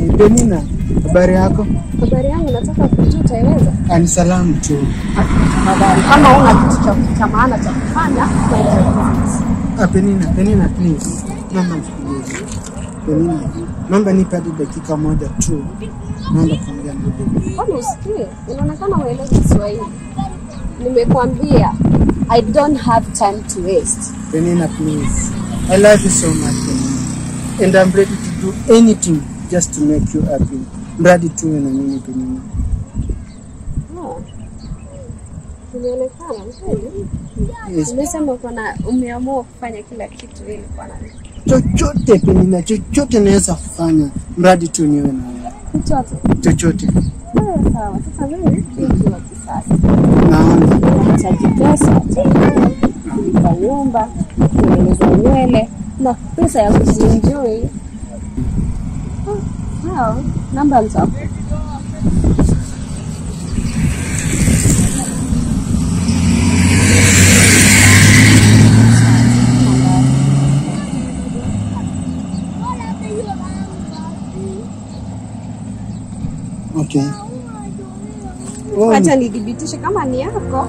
Ni Penina, habari yako? Habari yangu, nataka kujua utaiweza. Ah, Ni salamu tu. Tafadhali, kama una kitu cha cha maana cha kufanya, naitaiweza. Ah, Penina, Penina please. Naomba nisikilize. Penina, naomba nipe hadi dakika moja tu. Naomba kuongea na wewe. Kwani usikie? Inaonekana uelewi Kiswahili. Nimekuambia I don't have time to waste. Penina please. I love you so much Penina. And I'm ready to do anything just to make you happy. Mradi tuwe na mimi Penina. Oh. Inaonekana kweli. Yes. Umesema uko na umeamua kufanya kila kitu ili kuwa na mimi. Chochote Penina, chochote naweza kufanya mradi tu niwe na wewe. Chochote. Chochote. Sawa sawa. Sasa mimi binti wa kisasa. Naona. Nahitaji pesa, kulipa nyumba, kutengeneza nywele na pesa ya kujienjoy. Ah, Sawa, namba nitakupa. Okay. Oh, Acha nidhibitishe kama ni yako.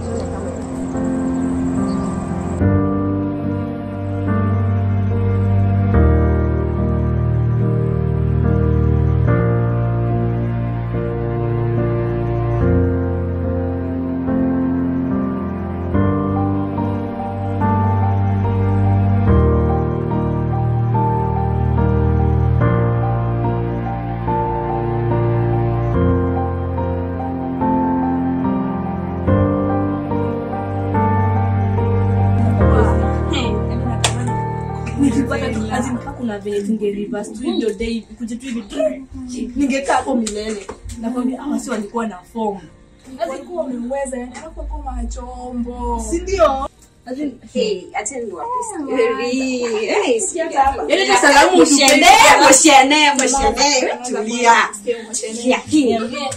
nikipata tu kazi mpaka kuna venye tunge reverse tu hiyo day kuje tu hivi tu ningekaa hapo milele nakwambia hawa si walikuwa na form walikuwa wameweza yani alafu walikuwa machombo si ndio Hey, acha niwape yaani hata salamu Mshene, mshene, mshene. Tulia. Tulia. Niambie.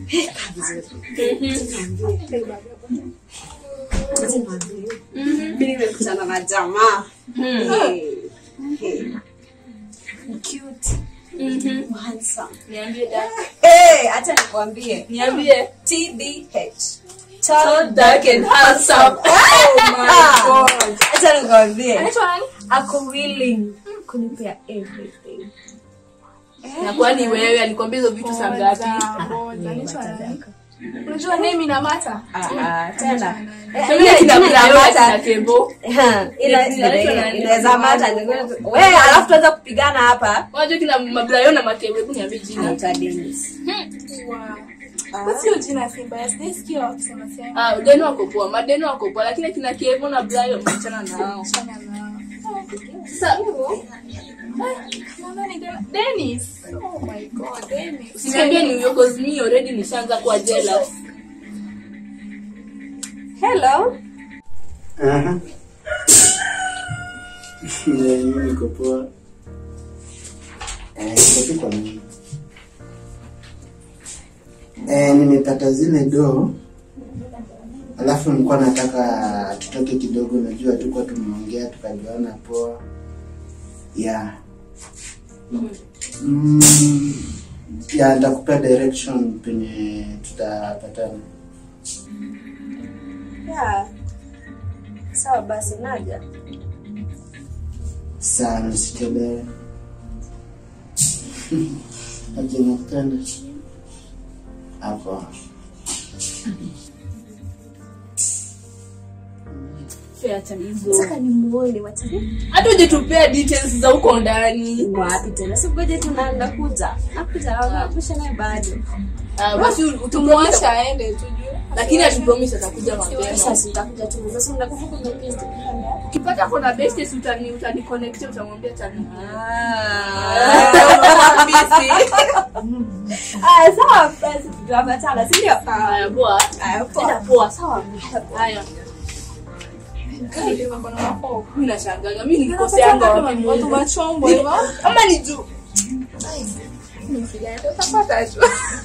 Mimi nimekutana na jamaa. Hey. Hey. Cute. Handsome. niambie dada Hey, acha nikwambie. niambie TDH. Tall, dark and handsome Oh my god. Acha nikwambie. anaitwa nani Ako willing kunipea everything. na kwani wewe alikwambia hizo vitu saa ngapi Ngoja, anaitwa nani unajua name ina mata Ah, tena. Pengine kina Brian na Tebo. Ina- ina- Inaitwa nani? inaweza mata we alafu tuanza kupigana hapa Unajua kina Mabrayo na Matebo, hebu niambie jina. Anaitwa Dennis. sio jina simba sijaisikia wakisema sema Ah, Deno wako poa, Madeno wako poa, lakini kina Kevo na Brayo mchana nao. Achana nao. Sasa Nadhani Den- Dennis oh my god Dennis usiniambie ni huyo cause me already nishaanza kuwa jealous. Hello. Aha. Yeah, mimi niko poa. Eh, niko tu kwa nini? Eh, nimepata zile doo. Alafu nilikuwa nataka tutoke kidogo, najua tulikuwa tumeongea tukajuana poa. Yeah. Mm, ya nitakupea direction penye tutapatana. Yeah. Sawa basi naja. sana usichelewe. Aje nakupenda hapo. Fair acha hizo. Nataka nimuone wacha. Hata ujitupea details za huko ndani. Wapi tena? Si ngoja tu na nakuja. Nakuja napisha naye bado. Ah, basi utumwacha tumwacha aende tujue lakini atupromise atakuja mapema. Sasa nitakuja tu. Sasa unakumbuka kuna kitu. Ukipata kuna besties utani utani connect utamwambia tani. Ah, sawa basi tutapatana, si ndio? Haya poa. Haya, poa. Enda poa sawa. Haya. Kali mambo na mahofu. Mimi nashangaa. Mimi nilikoseanga wapi watu Mungu. machombo hivyo Ama ni juu. utapata tu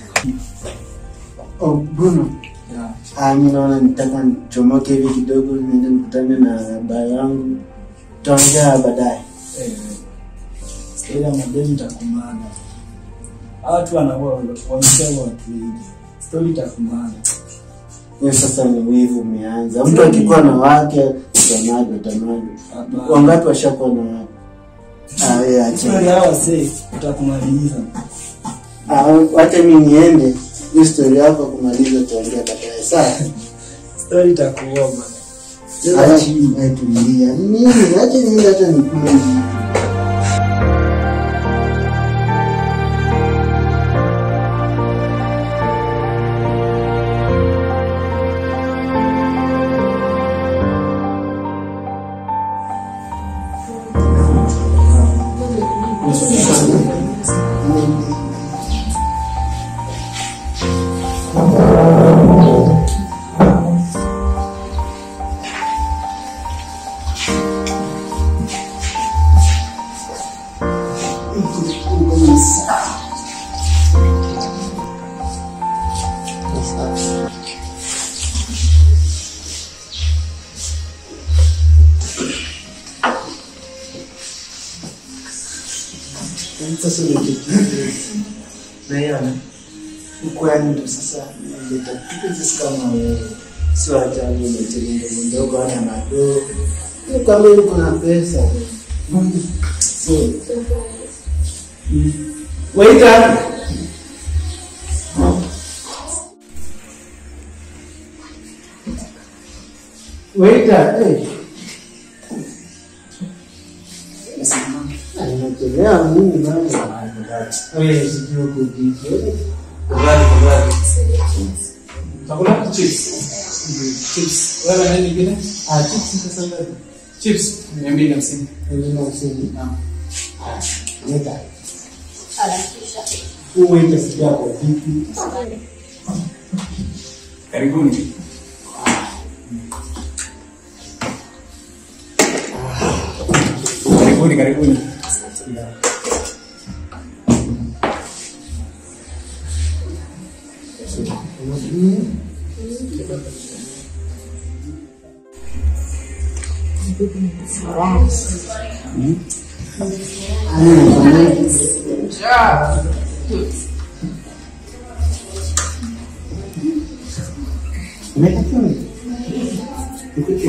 Oh, Bruno. Ah, mimi naona nitaka nichomoke hivi kidogo niende nikutane na baba yangu. Tutaongea baadaye. ila madeni takumana watu wanakuwa wamesema watu wengi stori takumana Hiyo sasa ni wivu umeanza. Mtu akikuwa na wake utamani utamani. Wangapi washakuwa na wake? Ah, wewe acha. stori hawa wasee utakumaliza Ah, wacha mimi niende. Hiyo story yako kumaliza tuongea baadaye. Sawa? stori takuoma Acha tulia. Mimi acha niende hata nikule. Sasa unakitu. Naiona. Uko yani ndo sasa naleta kitu sisi kama wewe. Sio ajabu umetere ndogo ndogo hana madoo. Ni kama uko na pesa. So. Waiter. Waiter, eh. Nimechelewa mimi bana. Wewe sijui uko vipi. Kubali, kubali. Chakula chips. Chips. Wewe nani nyingine? Ah, chips sasa ngapi? Chips mia mbili hamsini. Elina usini. Naam. Leta. Uwe ita sijua kwa vipi. Karibuni. Karibuni, karibuni. Umetakiwa nini? Nikutie.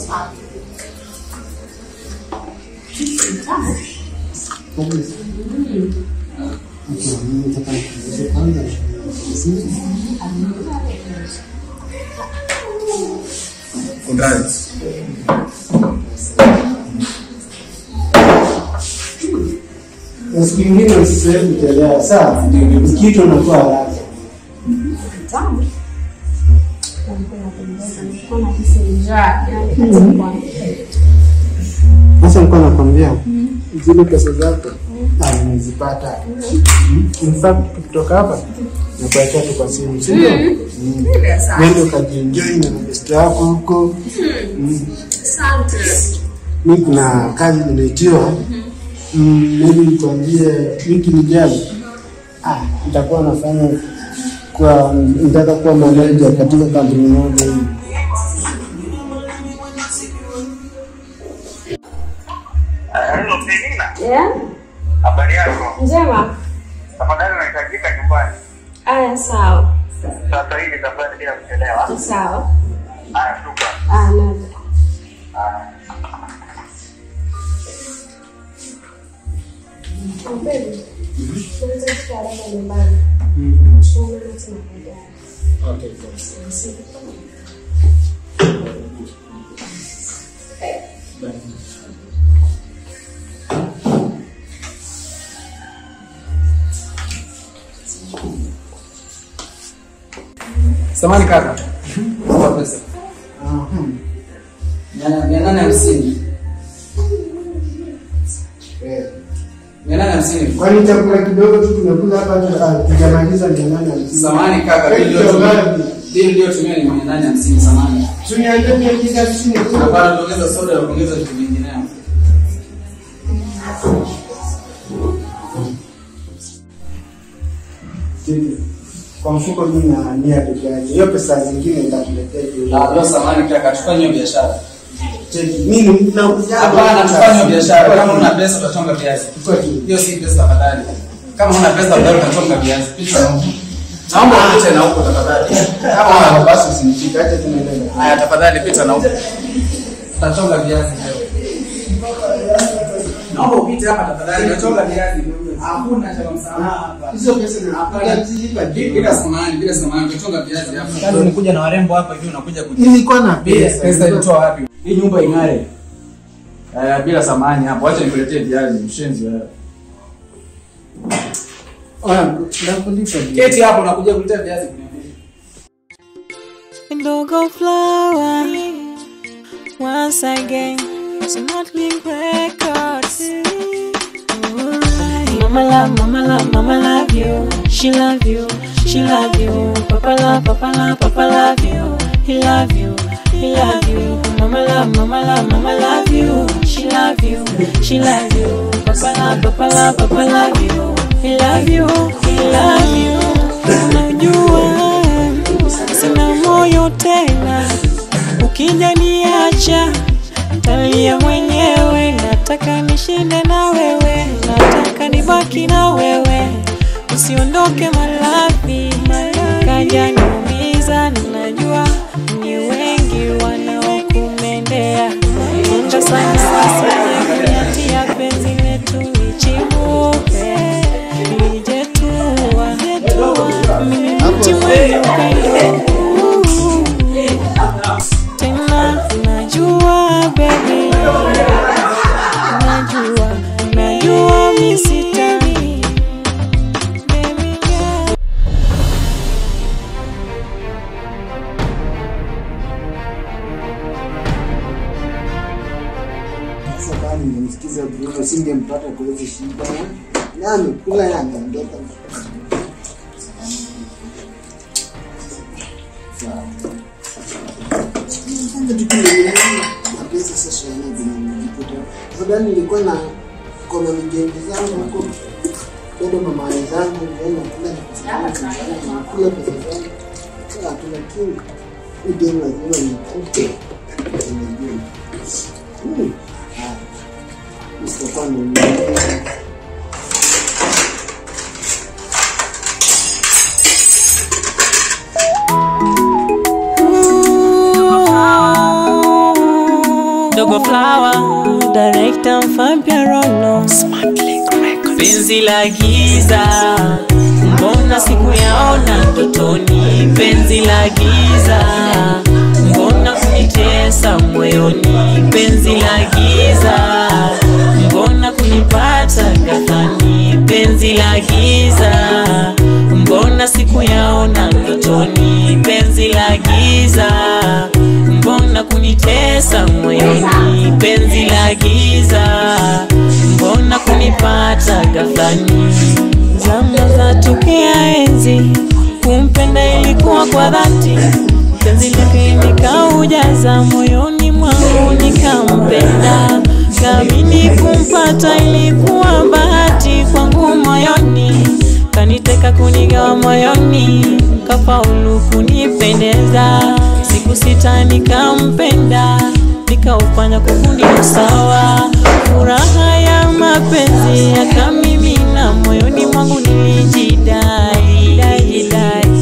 Kabisa. Okay, mimi nataka nikuulize kwanza. Kundani. Na siku ingine usisahau kuchelewa, sawa? Kitu unakuwa haraka. Sasa nilikuwa nakwambia zile pesa zako ah, nimezipata. In fact tukitoka hapa nakuachia tu kwa simu, si ndio? Mm. Nenda ukajienjoy na besti yako huko. Mm. Mi kuna kazi nimeitiwa, Mm, maybe nikwambie wiki lijalo, ah, nitakuwa nafanya kwa nitaka kuwa manager katika kampuni moja hii. Hello, Penina. Yeah? Habari yako? Njema. Tafadhali unahitajika nyumbani. Aya, sawa. Sasa hivi tafadhali bila kuchelewa. Sawa. Haya, shukrani. Ah, naja. Oh, baby. Tunaweza kufika haraka nyumbani. Tunaonana tena baadaye. Okay, cool. Samani kaka. Naomba pesa. Mia- Mia nane hamsini. Eh. Mia nane hamsini. Kwani chakula kidogo tu tunakula hapa hata ah, tujamaliza mia nane hamsini. Samani kaka, Wewe bili kitu iliyotumia ngapi? bili iliyotumia ni mia nane hamsini. Samani. Tuniambie mia mbili hamsini. Hapana, tuongeza soda na kuongeza vitu vingineo. Cheki. Kwa mfuko mimi na nia peke yake. Hiyo pesa zingine nitakuletea jioni. Ah, leo samani kaka, tufanye hiyo biashara. Cheki. Mimi nakuja. Hapana, tufanye hiyo biashara. Kama una pesa utachonga viazi. Chukua tu. Hiyo si pesa tafadhali. Kama una pesa bado utachonga viazi. Pita na huko. Naomba upite na huko tafadhali. Kama una Basi usinishike, acha tu niende. haya tafadhali pita na huko. Utachonga viazi leo. Naomba upite hapa tafadhali. Utachonga viazi. Hakuna cha msamaha hapa. Hizo pesa na zilipa Bila samani, bila samani, utachonga viazi hapa. Kazi unakuja na warembo hapa hivi unakuja kuja. Nilikuwa na pesa. Pesa ilitoa wapi? Hii nyumba ing'are. Eh, bila samani hapo. Acha nikuletee viazi, mshenzi wewe. Oya, ndakulipa. Keti hapo nakuja kuletea viazi kuniambia. Ndogo flower once again Smuggling records Mama love, mama love, mama love you She love you, she love you Papa love, papa love, papa love you He love you, he love you Mama love, mama love, mama love you She love you, she love you Papa love, papa love, papa love you He love you, he love you Unajua sina moyo tena, ukija niacha talia mwenyewe. Nataka nishinde na wewe, nataka nibaki na wewe, usiondoke malavi, kaja niumiza. Ninajua ni wengi wanaokumendea, unda sana wasije kuniatia penzi letu lichibuke, lijetua mimi mti mwenye upendo tena najua baby najua najua misitani baby girl Sasa kama ningemsikiza Bruno singempata kwa hizo shida. Na amekula na ameondoka. Sawa. Kwanza tukiendelea na pesa sasa yana vinajikuta. Afadhali nilikuwa na kona mijengo zangu huko. Kwenda mama zangu nienda kula na pesa zangu. Kula pesa zangu. Sasa lakini ndio lazima nikute. Unajua. Hmm. Msitokuwa mwenyewe. Dogo Flower, director Fabia Rono, penzi la giza, mbona sikuyaona ndotoni? Penzi la giza, mbona kunitesa moyoni? Penzi la giza, mbona kunipata ghaflani? Penzi la giza, mbona sikuyaona ndotoni? Penzi la giza, mbona kunitesa moyoni? Penzi la giza, mbona kunipata ghaflani? Zama za tokea enzi, kumpenda ilikuwa kwa dhati, penzi lake nikaujaza moyoni mwangu nikampenda, kamini kumpata ilikuwa bahati kwangu moyoni, kaniteka kunigawa moyoni, kafaulu kunipendeza, siku sita nikampenda, nikaufanya kufundi usawa, furaha ya mapenzi yakamimina moyoni mwangu, nilijidai dai, dai.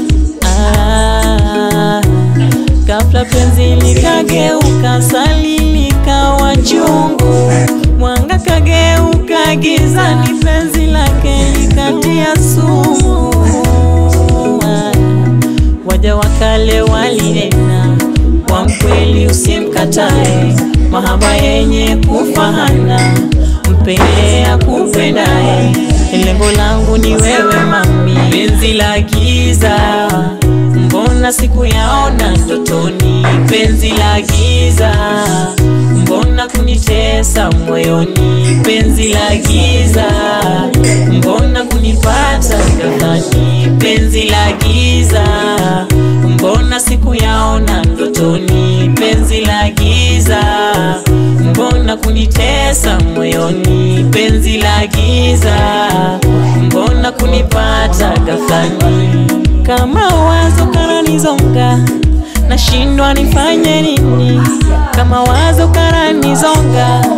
Ah, ghafla penzi likageuka, sali likawa chungu, mwanga kageuka giza, ni penzi lake likatia sumu. Ah, waja wa kale walinena, wa mkweli usimkatae, mahaba yenye kufahana, mpende akupendaye, lengo langu ni wewe mami, penzi la giza mbona sikuyaona ndotoni, penzi la giza mbona kunitesa moyoni, penzi la giza mbona kunipata ghaflani, penzi la giza mbona sikuyaona ndotoni, penzi la giza mbona kunitesa moyoni, penzi la giza mbona kunipata ghaflani, kama wazo kananizonga nashindwa nifanye nini, kama wazo kananizonga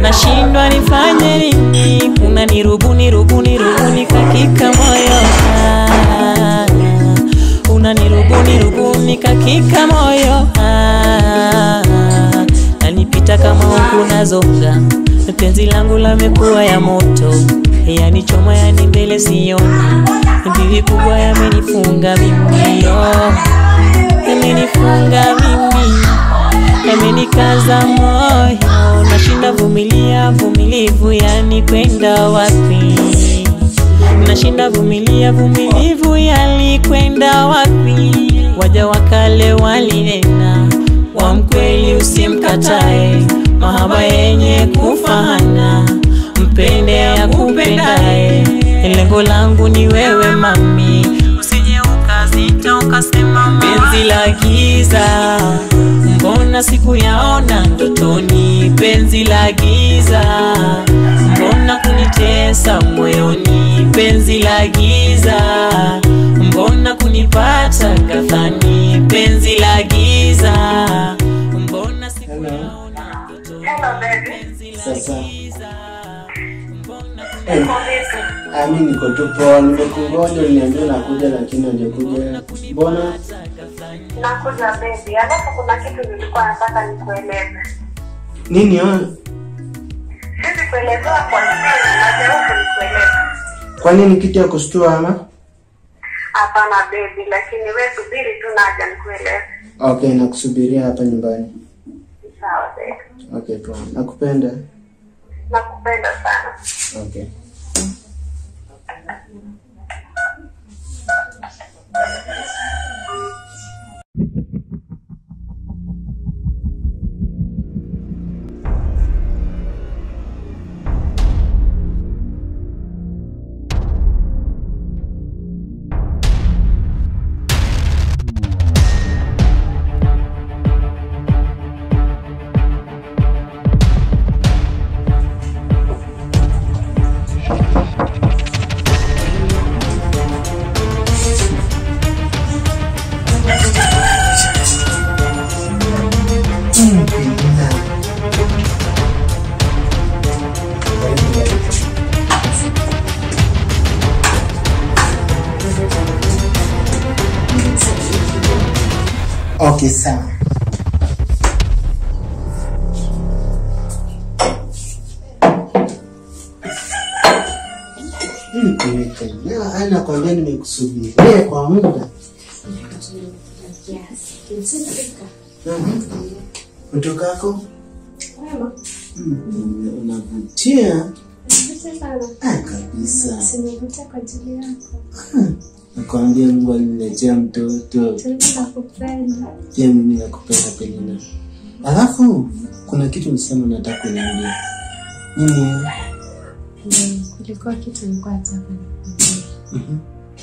nashindwa nifanye nini unanirubuni rubuni rubuni kakika moyo ah, unanirubuni rubuni kakika moyo ah, nanipita kama huku nazonga penzi langu lamekuwa ya moto yanichoma yani mbele sioni mbivi kubwa yamenifunga mimi oh, yamenifunga mimi yamenikaza moyo nashinda vumilia vumilivu yani kwenda wapi nashinda vumilia vumilivu yalikwenda wapi waja wakale walinena wa mkweli usimkatae mahaba yenye kufahana mpende ya kupendae lengo langu ni wewe mami usije ukazita ukasema penzi la giza mbona siku yaona ndotoni penzi la giza mbona kunitesa moyoni penzi la giza mbona kunipata kadhani penzi la giza mbona siku Hello. yaona ndotoni Hello, baby. penzi la Sasa. giza mbona Eh, ah, mi niko tu poa, nimekungoja uliniambia nakuja lakini hujakuja. Mbona? Nakuja baby, alafu kuna kitu nilikuwa nataka nikueleze. Nini wewe? Siwezi kuelezewa kwa siri, najaribu nikueleza. Kwa nini kitu ya kushtua ama? Hapana baby, lakini we subiri tu naja nikueleze. Okay, nakusubiria hapa nyumbani. Sawa baby, Okay, poa. Nakupenda. nakupenda sana. Okay. Okay, sawa. Hii kuweka. Ana kwambia nimekusubiria kwa muda. Mhm. Utokako? Mm, Unavutia. Ah, kabisa. Simevuta kwa ajili yako. Nakwambia Mungu aliniletea mtoto. Nakupenda. Pia mimi nakupenda Pelina. Alafu kuna kitu nisema nataka kuniambia. Nini? Kulikuwa kitu nilikuwa nataka nikwambie. Mhm.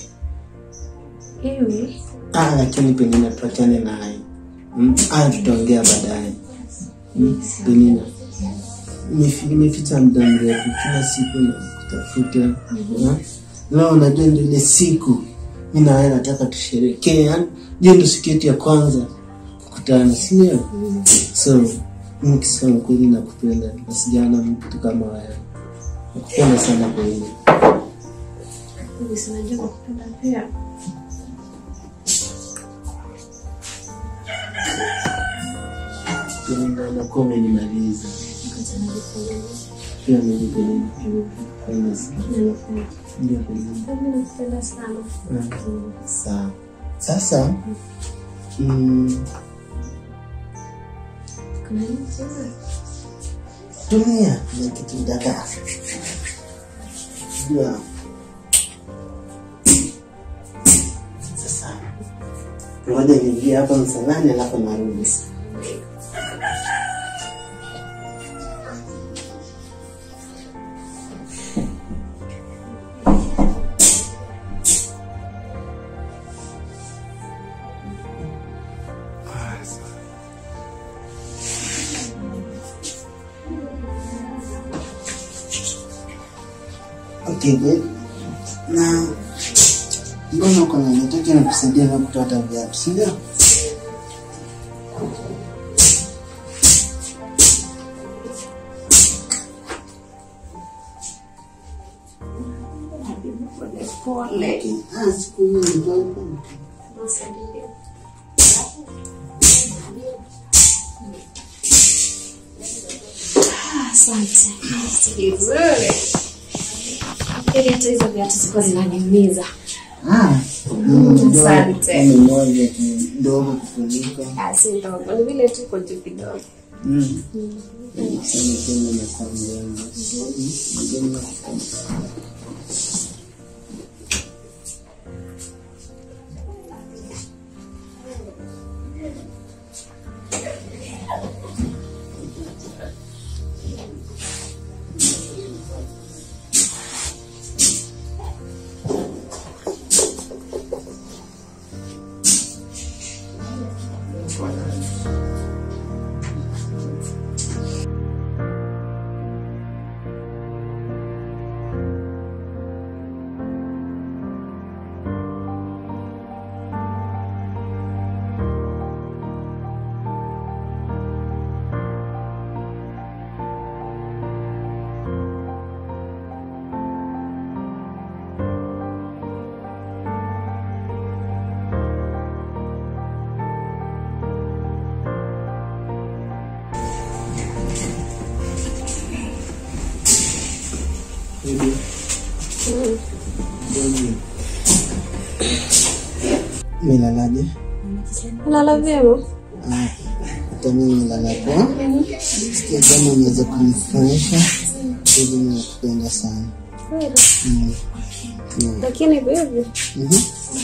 Hivi Ah, lakini Pelina tuachane naye. Mm, ah, tutaongea baadaye. Mm, Pelina. Nimefi- Nimeficha muda mrefu kila siku na kutafuta. Mm. Leo unajua ndio ile siku mimi na wewe nataka tusherekee. Yaani hiyo ndio siku yetu ya kwanza kukutana, si ndio? So, mimi kisema kweli nakupenda na sijaona mtu kama wewe. Nakupenda sana kweli. hivi sinajua nakupenda pia. Pelina, nakuwa umenimaliza. Ngoja nikueleze. Pia mimi Pelina. Pelina, Nanipenda. ndio Pelina. Mimi nakupenda sana. Mm. Sawa. Sasa mm, Kuna nini tena? tumia na kitu dada. Jua. Sasa ngoja niingie hapa msalani alafu narudi. Okay, babe. Na mbona uko na nataka nikusaidia na kutoa hata viatu, si ndio? Pole. Ah, siku hiyo ndio Nisaidie. Ah, Asante. Ni vizuri. Ili hata hizo viatu ziko zinaniumiza. Ah, Asante. ni moja tu ndogo kufunika. Ah, si ndogo, ni vile tu iko juu kidogo. Mm. Sana tena na kwa mdomo. Mdomo. Baby. Baby. Milalaje? Lala vyema. Ah, hata mimi nilala poa. Sikia kama unaweza kunifurahisha. Baby, ninakupenda sana. Kweli. Mm. Mm. Lakini baby, Mhm.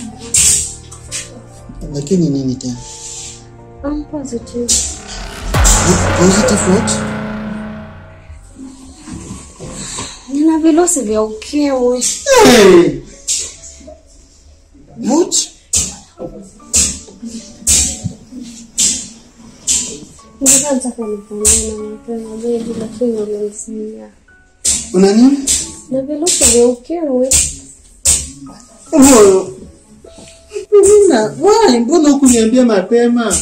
Lakini nini tena? I'm positive. Positive what? Nina virusi vya ukimwi. Hey! What? Nilikuwa nataka nipambane na mapema baby, lakini ulinizuia. Una nini? Na virusi vya ukimwi. Oh. Mbona, why? Mbona hukuniambia mapema?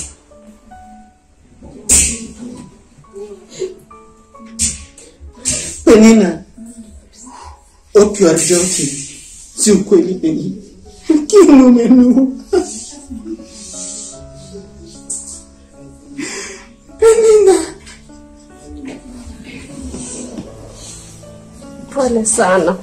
Penina. Hope you are joking. Si ukweli Penina. Ukimwi umenua. Penina. Pole sana.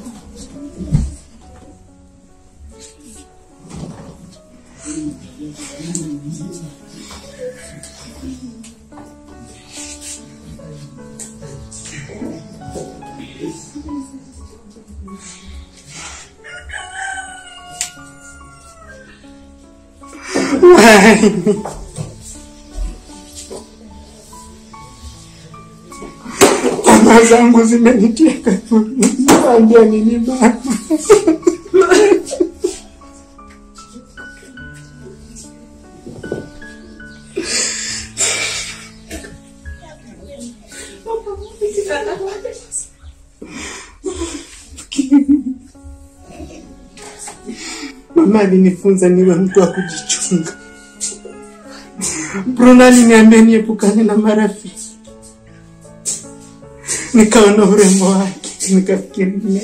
Why? Tamaa zangu zimeniteka. Ambia nini baba? Mama alinifunza niwe mtu wa kujichunga. Bruno aliniambia niepukane na marafiki. Nikaona urembo wake, nikafikiri ni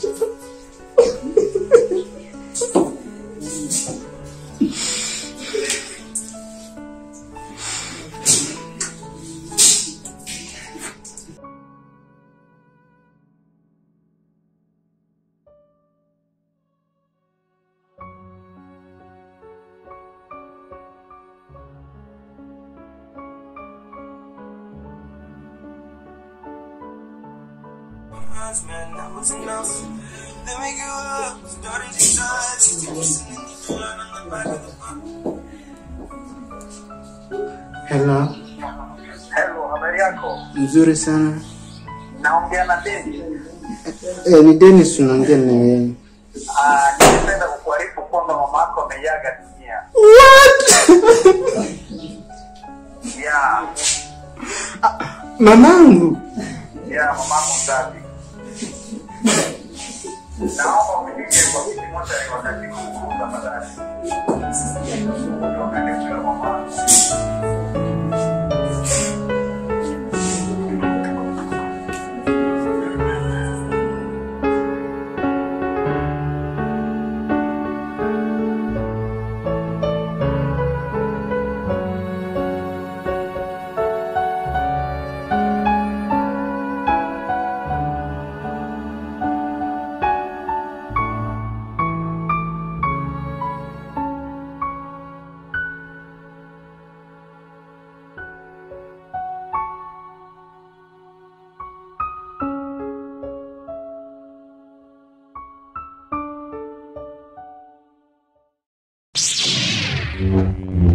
Hello, Hello, habari yako? mzuri sana. Naongea na Dennis. Eh, ni Dennis unaongea na yeye. Ah, ningependa kukuarifu kwamba mama yako ameiaga dunia. Yeah, Mamangu. yeah, mamangu mzazi. Naomba unifike kwa kiti moja ni wakati huu tafadhali. Wakati huu ya mama. Thank you.